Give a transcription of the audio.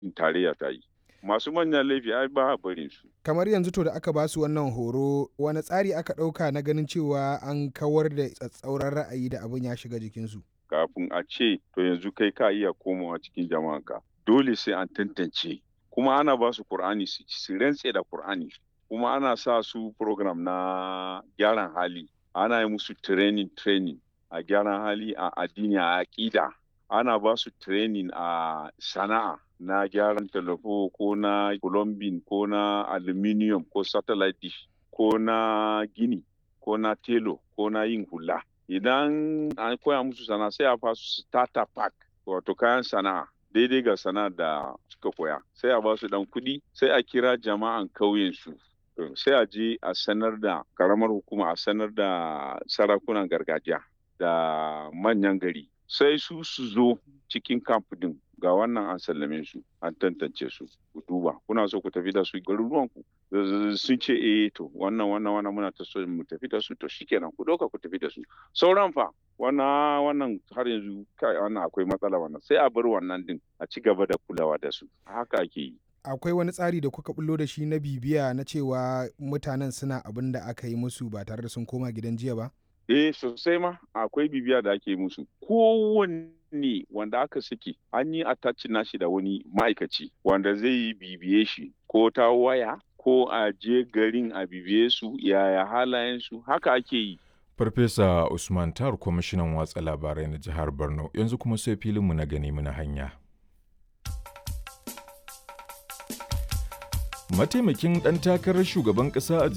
tarayya ta yi masu manyan laifi ai ba a barin su kamar yanzu to da aka ba su wannan horo wani tsari aka ɗauka na ganin cewa an kawar da tsatsauran ra'ayi da abin ya shiga jikinsu kafin a ce to yanzu kai ka iya komawa cikin jama'anka dole sai an tantance kuma ana ba su Kur'ani su rantse da Kur'ani kuma ana sa su program na gyaran hali ana yi musu training training a gyaran hali a addini a aƙida ana ba su training a sana'a na gyaran talafo ko na plumbing ko na aluminium ko satellite dish ko na gini ko na telo ko na yin hula idan an koya musu sana'a sai a fasu starter pack wato kayan sana'a daidai ga sana'a da suka koya sai a ba su dan kuɗi sai a kira jama'an kauyen su sai a je a sanar da karamar hukuma a sanar da sarakunan gargajiya da manyan gari sai su su zo cikin camp din ga wannan an sallame su an tantance su ku duba kuna so ku tafi da su garuruwan ku sun ce eh to wannan wannan wannan muna ta so mu tafi da su to shikenan ku doka ku tafi da su sauran fa wannan wannan har yanzu kai wannan akwai matsala wannan sai a bar wannan din a ci gaba da kulawa da su haka ake yi akwai wani tsari da kuka bullo da shi na bibiya na cewa mutanen suna abin da aka yi musu ba tare da sun koma gidan jiya ba Eh sosai ma akwai bibiya da ake musu. Kowanne wanda aka saki an yi attachin nashi da wani ma'aikaci wanda zai yi bibiye shi ko ta waya ko a je garin a bibiye su yaya halayensu haka ake yi. Farfesa Usman Tar kwamishinan watsa labarai na jihar Borno yanzu kuma sai filinmu na gani muna hanya. Mataimakin ɗan takarar shugaban ƙasa a